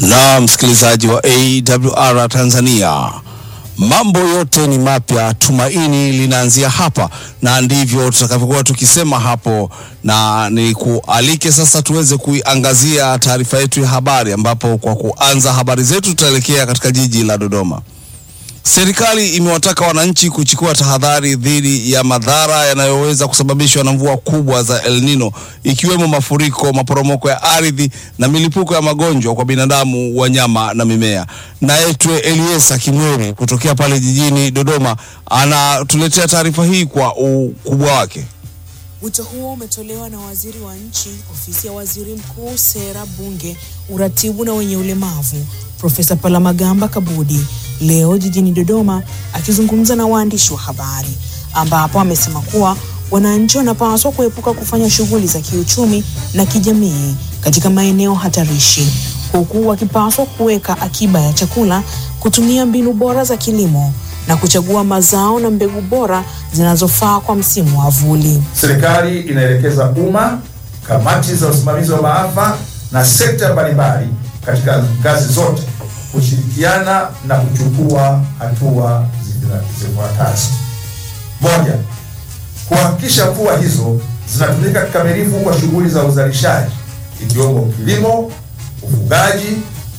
Na msikilizaji wa AWR Tanzania, mambo yote ni mapya, tumaini linaanzia hapa, na ndivyo tutakavyokuwa tukisema hapo, na ni kualike sasa tuweze kuiangazia taarifa yetu ya habari, ambapo kwa kuanza habari zetu tutaelekea katika jiji la Dodoma. Serikali imewataka wananchi kuchukua tahadhari dhidi ya madhara yanayoweza kusababishwa na mvua kubwa za El Nino ikiwemo mafuriko, maporomoko ya ardhi na milipuko ya magonjwa kwa binadamu, wanyama na mimea. Naetwe Eliesa Kimweri kutokea pale jijini Dodoma anatuletea taarifa hii kwa ukubwa wake. Wito huo umetolewa na waziri wa nchi, ofisi ya waziri mkuu, sera, bunge, uratibu na wenye ulemavu, Profesa Palamagamba Kabudi leo jijini Dodoma akizungumza na waandishi wa habari, ambapo amesema kuwa wananchi wanapaswa kuepuka kufanya shughuli za kiuchumi na kijamii katika maeneo hatarishi, huku wakipaswa kuweka akiba ya chakula, kutumia mbinu bora za kilimo na kuchagua mazao na mbegu bora zinazofaa kwa msimu wa vuli. Serikali inaelekeza umma, kamati za usimamizi wa maafa na sekta mbalimbali katika ngazi zote kushirikiana na kuchukua hatua zifuatazo: moja, kuhakikisha mvua hizo zinatumika kikamilifu kwa shughuli za uzalishaji ikiwemo kilimo, ufugaji,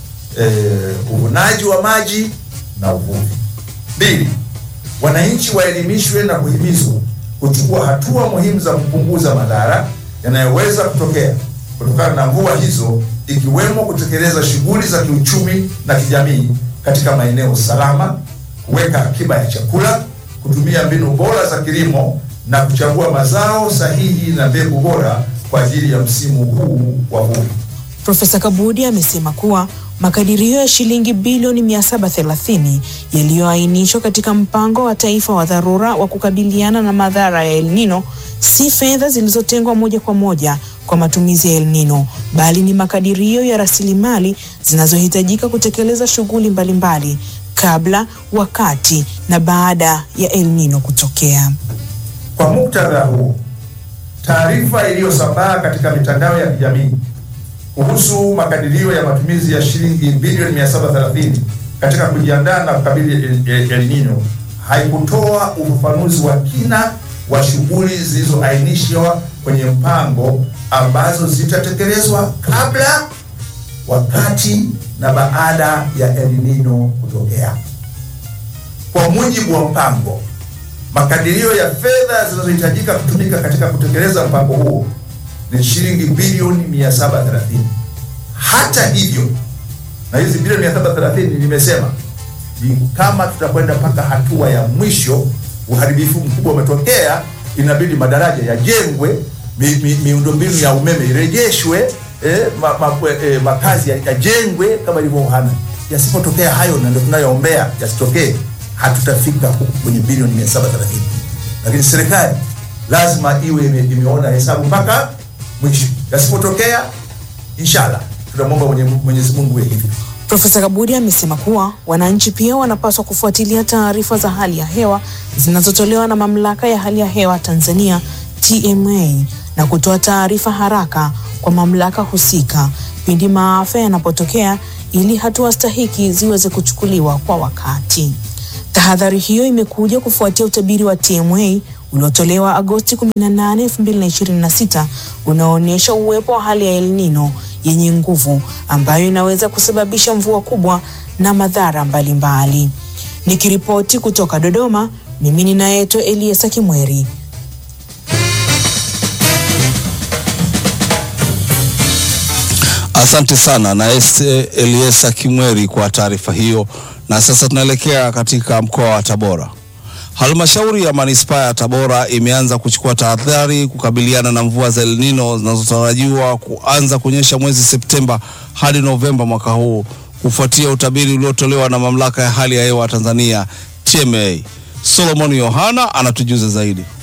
eh, uvunaji wa maji na uvuvi. Mbili, wananchi waelimishwe na kuhimizwa kuchukua hatua muhimu za kupunguza madhara yanayoweza kutokea kutokana na mvua hizo ikiwemo kutekeleza shughuli za kiuchumi na kijamii katika maeneo salama, kuweka akiba ya chakula, kutumia mbinu bora za kilimo na kuchagua mazao sahihi na mbegu bora kwa ajili ya msimu huu wa vuli. Profesa Kabudi amesema kuwa makadirio ya shilingi bilioni 730 yaliyoainishwa katika mpango wa taifa wa dharura wa kukabiliana na madhara ya El Nino si fedha zilizotengwa moja kwa moja kwa matumizi ya El Nino bali ni makadirio ya rasilimali zinazohitajika kutekeleza shughuli mbalimbali kabla, wakati na baada ya El Nino kutokea. Kwa muktadha huo, taarifa iliyosambaa katika mitandao ya kijamii kuhusu makadirio ya matumizi ya shilingi bilioni 730 katika kujiandaa na kukabili El Nino haikutoa ufafanuzi wa kina wa shughuli zilizoainishwa kwenye mpango ambazo zitatekelezwa kabla, wakati na baada ya El Nino kutokea. Kwa mujibu wa mpango, makadirio ya fedha zinazohitajika kutumika katika kutekeleza mpango huo ni shilingi bilioni 730. Hata hivyo, na hizi bilioni 730 nimesema ni kama tutakwenda mpaka hatua ya mwisho, uharibifu mkubwa umetokea, inabidi madaraja yajengwe, mi, mi, miundombinu ya umeme irejeshwe, eh, ma, ma, eh, makazi yajengwe kama ilivyo Uhana. Yasipotokea hayo, na ndio tunayoombea yasitokee, hatutafika huku kwenye bilioni 730, lakini serikali lazima iwe ime, imeona hesabu mpaka mwisho. Yasipotokea, inshallah tunamwomba Mwenyezi Mungu iwe hivyo. Profesa Kabudi amesema kuwa wananchi pia wanapaswa kufuatilia taarifa za hali ya hewa zinazotolewa na Mamlaka ya Hali ya Hewa Tanzania TMA na kutoa taarifa haraka kwa mamlaka husika pindi maafa yanapotokea ili hatua stahiki ziweze kuchukuliwa kwa wakati. Tahadhari hiyo imekuja kufuatia utabiri wa TMA uliotolewa Agosti 18, 2026 unaoonyesha uwepo wa hali ya El Nino yenye nguvu ambayo inaweza kusababisha mvua kubwa na madhara mbalimbali. Nikiripoti kutoka Dodoma, mimi ninaitwa Eliesa Kimweri. Asante sana na Eliesa Kimweri kwa taarifa hiyo. Na sasa tunaelekea katika mkoa wa Tabora. Halmashauri ya manispaa ya Tabora imeanza kuchukua tahadhari kukabiliana na mvua za El Nino zinazotarajiwa kuanza kunyesha mwezi Septemba hadi Novemba mwaka huu kufuatia utabiri uliotolewa na mamlaka ya hali ya hewa Tanzania TMA. Solomon Yohana anatujuza zaidi.